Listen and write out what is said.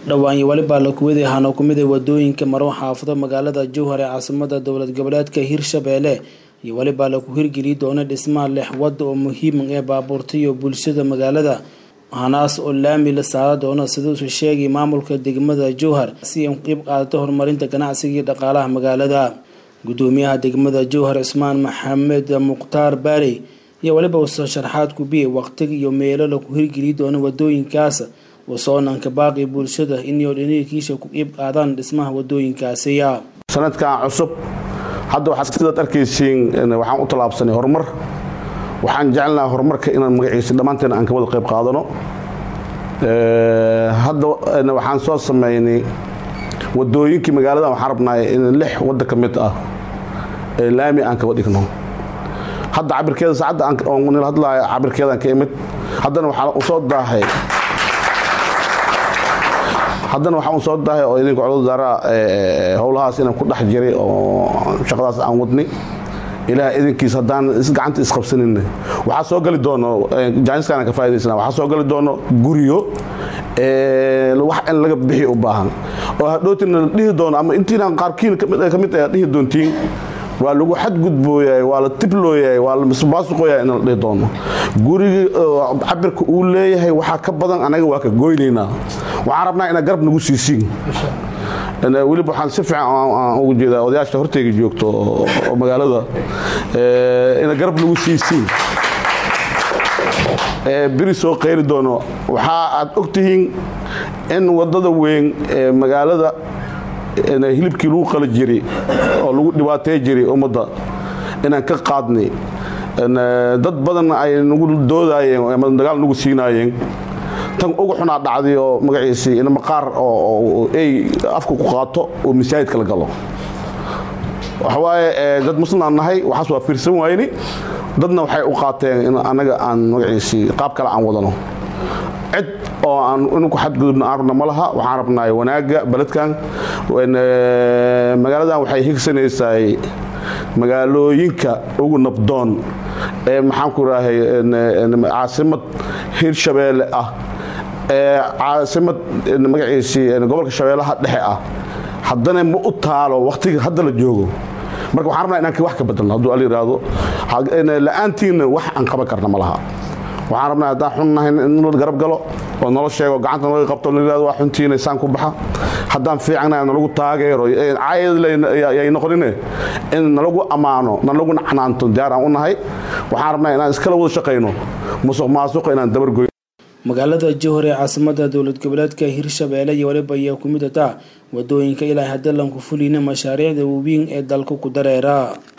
dhowaan weliba la kuwaday ahaana ku mid a wadooyinka maro xaafado magaalada jowhar ee caasimada dowlad goboleedka hirshabeelle iyo weliba laku hirgeli doona dhismaha lix wada oo muhiima ee baabuurta iyo bulshada magaalada hanaas oo laami la saara doona siduusu sheegay maamulka degmada jowhar si ay qeyb qaadato horumarinta ganacsiga iyo dhaqaalaha magaalada gudoomiyaha degmada jowhar cismaan maxamed mukhtaar baarey iyo weliba uso sharxaad kubiyey waqtiga iyo meelo laku hirgeli doona wadooyinkaas wasoonanka baaqi bulshada inay dhiniirkiisha ku qeyb qaadaan dhismaha wadooyinkaasiya sanadkan cusub hadda waxaad sidaad arkaysiin waxaan u tallaabsanay horumar waxaan jecelnaha horumarka inaan magaciisa dhammaanteen aan ka wada qayb qaadano hadda waxaan soo sameynay wadooyinkii magaaladan waxaan rabnaa in lix wadda ka mid ah ee laami aan kaba dhigno hadda cabirkeeda saacadda aan hadlaayo cabirkeedaan ka imid haddana waxaa u soo daahay haddana waxaa u soo daahay oo idinka codad wasaaraha howlahaas inaan ku dhex jiray oo shaqadaas aan wadnay ilaah idinkiis haddaan gacanta isqabsanin waxaa soo gali doono jaaniskaana ka faaidaysana waxaa soo gali doono guriyo wax in laga bixi u baahan oo hadhootina la dhihi doono ama intiinaan qaarkiin ka mid ah dhihi doontiin waa lagu xadgudbooyahay waa la tiblooyahay waa la misbaasuqooyahay in la dhihi doono gurigii cabirka uu leeyahay waxaa ka badan anaga waa ka goynaynaa waxaan rabnaa inaad garab nagu siisiin weliba waxaan si fiican ugu jeedaa odayaasha horteyga joogto oo magaalada inaad garab nagu siisiin beri soo qayli doono waxaa aad ogtihiin in wadada weyn ee magaalada hilibkii lagu qali jiray oo lagu dhibaatey jiray ummadda inaan ka qaadnay dad badan ay nagu doodaayeen ama dagaal nagu siinaayeen tan ugu xunaa dhacday oo magaciisii in maqaar oo ey afka ku qaato oo masaajidka la galo waxawaaye dad muslimaan nahay waxaas waa fiirsan waayni dadna waxay u qaateen in annaga aan magaciisii qaab kale aan wadano cid oo aan inku xadgudubna aan rabna ma laha waxaan rabnaay wanaagga beledkan magaaladan waxay higsanaysaay magaalooyinka ugu nabdoon ee maxaanku rahay caasimad hirshabeelle ah ee caasimad magaciisii gobolka shabeellaha dhexe ah haddana ma u taalo wakhtiga hadda la joogo marka waxaan rabnaa inaan wax ka bedelno hadduu al yidhaahdo la-aantiinna wax aan qaban karna ma laha waxaan rabnaa haddaan xunnahay in la garab galo oo nolo sheego gacanta nalaga qabto la yidhahdo waa xuntiina saan ku baxa haddaan fiicanahay nalagu taageero caayay noqonine in nalagu ammaano nalagu nacnaanto diyaar aan u nahay waxaan rabnaa inaan iskala wada shaqayno musuq maasuqa inaan dabargoy magaalada jowhar ee caasimada dowlad goboleedka hirshabeelle iyo waliba ayaa ku mid ataa wadooyinka ilaa hadda lanku fulina mashaariicda waaweyn ee dalka ku dareera